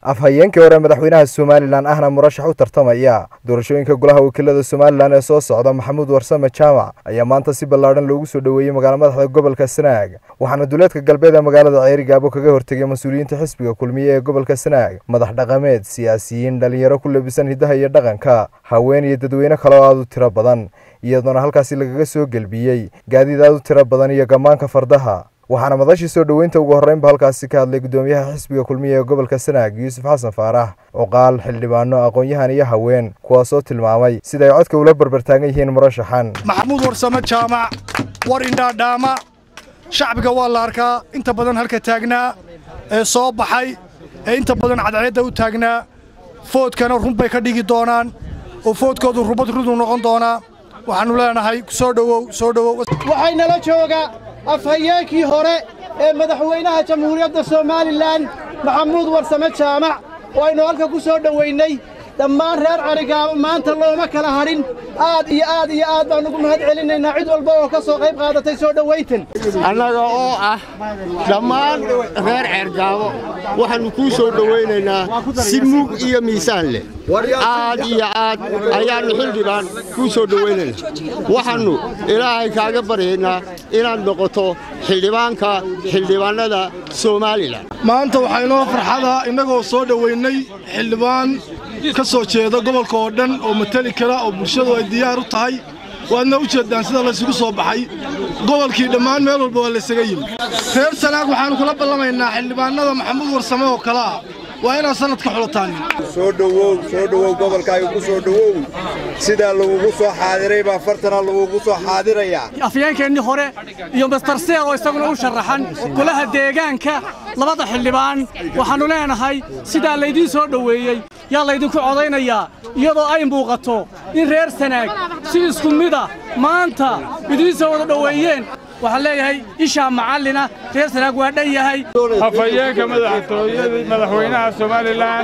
afhayeenkii hore madaxweynaha somalilan ahna murashax u tartamaya doorashooyinka golaha wakiilada somalilan ee soo socda maxamuud warsame jaamac ayaa maanta si ballaadhan loogu soo dhoweeyey magaala madaxda gobolka sanaag waxaana duleedka galbeed ee magaalada ceerigaabo kaga hortegay mas-uuliyiinta xisbiga kulmiye ee gobolka sanaag madax dhaqameed siyaasiyiin dhalinyaro ku labisan hiddaha iyo dhaqanka haween iyo dadweyne kale oo aad u tiro badan iyadoona halkaasi lagaga soo gelbiyey gaadiid aad u tiro badan iyo gammaanka fardaha waxaana madashii soo dhoweynta ugu horreynba halkaasi ka hadlay guddoomiyaha xisbiga kulmiye ee gobolka sanaag yuusuf xasan faarax cuqaal xildhibaano aqoon-yahan iyo haween kuwaasoo tilmaamay sida ay codka ula barbartaagan yihiin murashaxan maxamuud warsame jaamac war indhaadhaama shacbiga waa la arkaa inta badan halka taagnaa ee soo baxay ee inta badan cadceedda u taagnaa foodkana runbay ka dhigi doonaan oo foodkoodu rubad rudu noqon doonaa waxaannu leenahay soo dhowow soo dhowow waxay nala jooga afhayeenkii hore ee madaxweynaha jamhuuriyadda somalilan maxamuud warsame jaamac oo aynu halka ku soo dhowaynay dhammaan reer carigaabo maanta looma kala hadhin aad iyo aad iyo aad baan ugu mahad celinaynaa cid walba oo ka soo qayb qaadatay soo dhowayntan annaga oo ah dhammaan reer ceergaabo waxaannu kuu soo dhowaynaynaa si mug iyo miisaan leh aad iyo aad ayaannu xildhibaan kuu soo dhowaynaynaa waxaannu ilaahay kaaga baryaynaa inaad noqoto xildhibaanka xildhibaannada somalilan maanta waxaa inoo farxada innagoo soo dhowaynay xildhibaan ka soo jeeda gobolka oo dhan oo mateli kara oo bulshadu ay diyaar u tahay waadna u jeeddaan sida laysugu soo baxay gobolkii dhammaan meel walba waa laysaga yimi reer sanaag waxaannu kula ballamaynaa xildhibaannada maxamuud warsame oo kale ah waa inaad sannadka xulataanin soo dhowow soo dhowow gobolkaaga ku soo dhowow sidaa lagugu soo xaadiray baa fartana lagugu soo xaadirayaa afyeenkeennii hore iyo master seer oo isaguna u sharaxan golaha deegaanka labada xildhibaan waxaannu leenahay sidaa laydiin soo dhoweeyey yaa laydinku codaynayaa iyadoo ay muuqato in reer sanaag si isku mida maanta idiin soo wada dhoweeyeen waxaan leeyahay ishaa macallina reer sanaag waa dhan yahay afhayeenka madaxtooyada madaxweynaha somalilan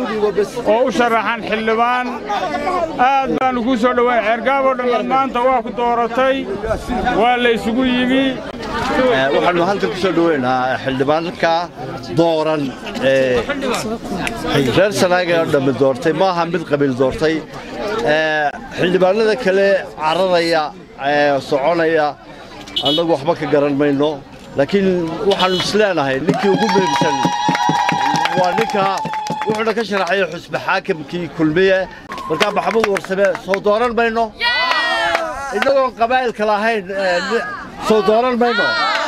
oo u sharaxan xildhibaan aad baannu kuu soo dhowayn ceergaaboo dhammaad maanta waa ku dooratay waa laysugu yimi waxaannu halkan ku soo dhoweynaa xildhibaanka dooran ee reer sanaaga oo dhammi doortay maaha mid qabiil doortay xildhibaanada kale cararaya soconaya annagu waxba ka garan mayno laakiin waxaannu isleenahay ninkii ugu muhiimsan waa ninka wuxuuna ka sharaxaya xusbe xaakimkii kulmiye markaa maxamuud warsame soo dooran mayno innagoon qabaa'ilka lahayn soo dooran mayno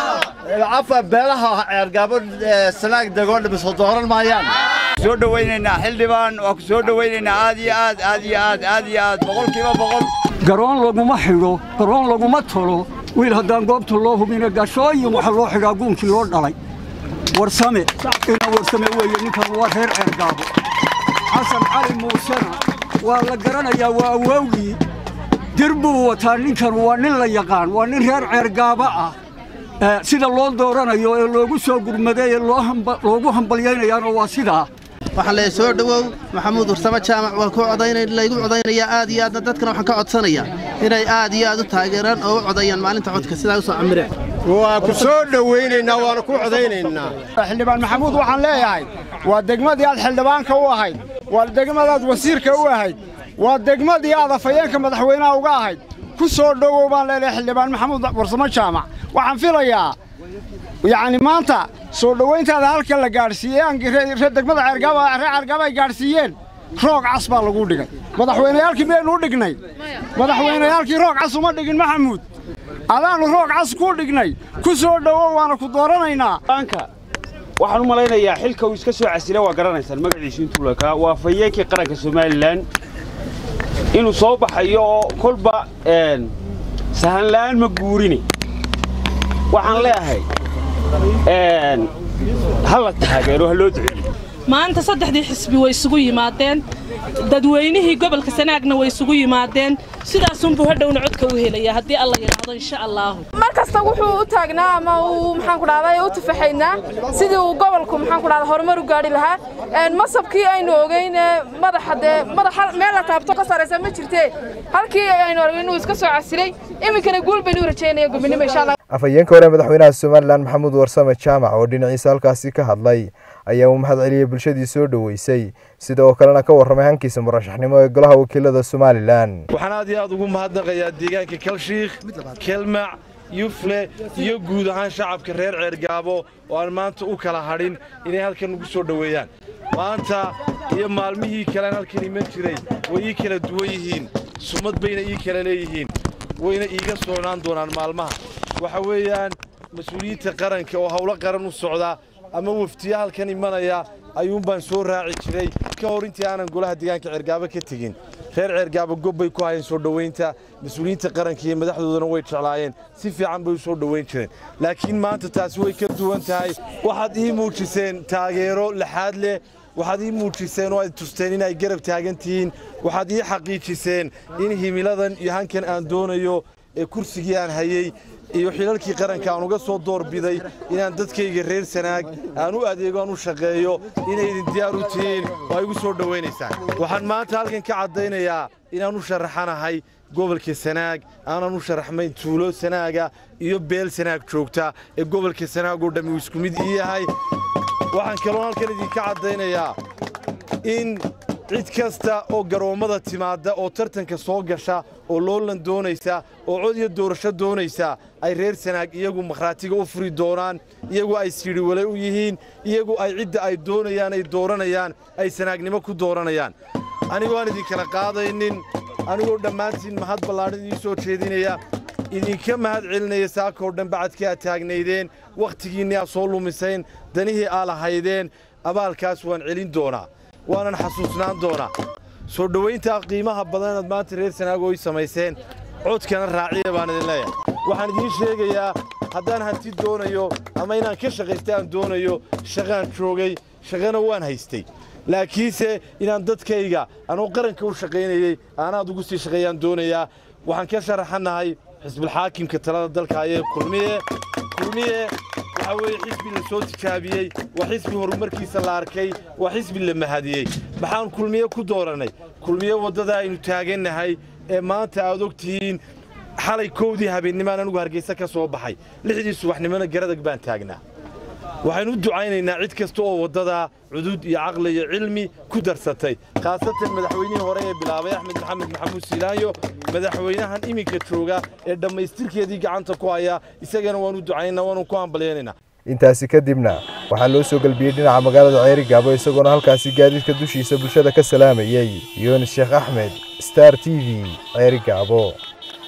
afa beelaha ceergaabo sanaag degoo dhammi soo dooran maayaan soo dhowaynaynaa xildhibaan waa ku soo dhowaynaynaa aad iyo aad aad iyo aad aad iyo aad boqolkiiba boqol garoon laguma xidho garoon laguma tolo wiil haddaan goobta loo hubina gashooyin waxa loo xidhaa guunkii loo dhalay warsame ina warsame weeye ninkan waa reer ceergaabo xasan cali muusena waa la garanayaa waa awowgii dir buu wataa ninkan waa nin la yaqaan waa nin reer ceergaabo ah sida loo dooranayo ee loogu soo gurmaday ee loogu hambalyaynayaana waa sidaa waxaan leeyahay soo dhowow maxamuud warsame jaamac waa ku laygu codaynayaa aad iyo aadna dadkana waxaan ka codsanayaa inay aad iyo aad u taageeraan oo u codayaan maalinta codka sidaa u soo camireen waa ku soo dhowaynaynaa waana ku codaynaynaa xildhibaan maxamuud waxaan leeyahay waa degmadii aad xildhibaanka u ahayd waa degmadaad wasiirka u ahayd waa degmadii aad afhayeenka madaxweynaha uga ahayd ku soo dhowow baan leeyahay xildhibaan maxamuud warsame jaamac waxaan filayaa yacni maanta soo dhowayntaada halka la gaadhsiiyey reer degmada ceergaaba reer ceergaaba ay gaadhsiiyeen roog cas baa lagu dhigay madaxweyneyaalkii miyaynu u dhignay madaxweyneyaalkii roog cas uma dhigin maxamuud adaannu roog cas ku dhignay ku soo dhowow waana ku dooranaynaa waxaan u malaynayaa xilka uu iska soo casila waa garanaysaan magaciisu intuu lakaa waa fayeenkii qaranka somalilan inuu soo baxayo oo kolba sahanla'aan ma guurine waxaan leeyahay ha la taageero ha loo duceeyo maanta saddexdii xisbi way isugu yimaadeen dadweynihii gobolka sanaagna way isugu yimaadeen sidaasunbuu hadhowna codka u helaya haddii alla yidhaahdo insha allaahu mar kasta wuxuu u taagnaa ama uu maxaan ku dhahday u tafaxaynaa sidii uu gobolku maxaan ku dhahdaa horumar u gaadhi lahaa masabkii aynu ogeyn madaxa dee madaxa meel la taabto ka saraysa ma jirtee halkii aynu ogeyn inuu iska soo casilay iminkana guul baynu u rajaynaya gobonimo insha allah afhayeenka hore madaxweynaha somalilan maxamuud warsame jaamac oo dhinaciisa halkaasi ka hadlay ayaa uu mahad celiyey bulshadii soo dhoweysay sida oo kalena ka warramay hankiisa murashaxnimo ee golaha wakiilada somalilan waxaan aad iyo aad ugu mahadnaqayaa deegaanka kalshiikh kelmac yufle iyo guud ahaan shacabka reer ceergaabo oo aan maanta u kala hadhin inay halkan ugu soo dhoweeyaan maanta iyo maalmihii kalean halkan iman jiray way ii kala duwan yihiin sumad bayna ii kala leeyihiin wayna iiga soconaan doonaan maalmaha waxa weeyaan mas-uuliyiinta qaranka oo howlo qaran u socda ama waftiya halkan imanaya ayuunbaan soo raaci jiray ka hor intii aanan golaha deegaanka ceergaabo ka tegin reer ceergaabo gob bay ku hayeen soo dhowaynta mas-uuliyiinta qaranka iyo madaxdoodana way jeclaayeen si fiican bay u soo dhowayn jireen laakiin maanta taasi way ka duwan tahay waxaad ii muujiseen taageero laxaad leh waxaad ii muujiseen oo aad tusteen in ay garab taagan tihiin waxaad ii xaqiijiseen in himiladan iyo hankan aan doonayo ee kursigii aan hayey iyo xilalkii qaranka aan uga soo doorbiday inaan dadkayga reer sanaag aan u adeego aan u shaqeeyo inay idin diyaar u tihiin oo ay igu soo dhowaynaysaan waxaan maanta halkan ka caddaynayaa inaan u sharaxanahay gobolka sanaag aanan u sharaxmayn tuulo sanaaga iyo beel sanaag joogta ee gobolka sanaag oo dhammi uu isku mid ii yahay waxaan kaloo halkan idinka caddaynayaa in cid kasta oo garoommada timaadda oo tartanka soo gasha oo loolan doonaysa oo cod iyo doorasho doonaysa ay reer sanaag iyagu makhraatiga u furi doonaan iyagu ay sidhi wale u yihiin iyagu ay cidda ay doonayaan ay dooranayaan ay sanaagnimo ku dooranayaan anigoo aan idinkala qaadaynin anigoo dhammaantiin mahad ballaadhan idiin soo jeedinaya idinka mahad celinaya saakoo dhan bacadkii aad taagnaydeen wakhtigiinni aad soo lumisayn danihii aa lahaydeen abaalkaas waan celin doonaa waanan xasuusnaan doonaa soo dhowayntaa qiimaha badan inaad maanta reer sanaago ay samayseen codkana raaciya baan idin leeyahay waxaan idiin sheegayaa haddaan hanti doonayo ama inaan ka shaqaysta aan doonayo shaqaan joogay shaqana waan haystay laakiinse inaan dadkayga anoo qaranka u shaqaynayey aanaad ugu sii shaqeeyaan doonayaa waxaan ka sharaxannahay xisbilxaakimka talada dalka ayee kulmiye kulmiye waxaa weeye xisbi la soo tijaabiyey waa xisbi horumarkiisa la arkay waa xisbi la mahadiyey maxaan kulmiye ku doorannay kulmiye waddada aynu taagannahay ee maanta aad og tihiin xalay kowdii habeennimaan anugu hargeysa ka soo baxay lixdii subaxnimona garadag baan taagnaa waxaynu u ducaynaynaa cid kasta oo waddadaa cudud iyo caqli iyo cilmi ku darsatay khaasatan madaxweynihii hore ee bilaabay axmed maxamed maxamuud siilaanyo madaxweynahan iminka jooga ee dhammaystirkeedii gacanta ku haya isagana waanu ducaynaynaa waanu ku hambalyaynaynaa intaasi kadibna waxaa loo soo gelbiyey dhinaca magaalada ceeri gaabo isagoona halkaasi gaadiidka dushiisa bulshada ka salaamayey yunis sheekh axmed star t v ceeri gaabo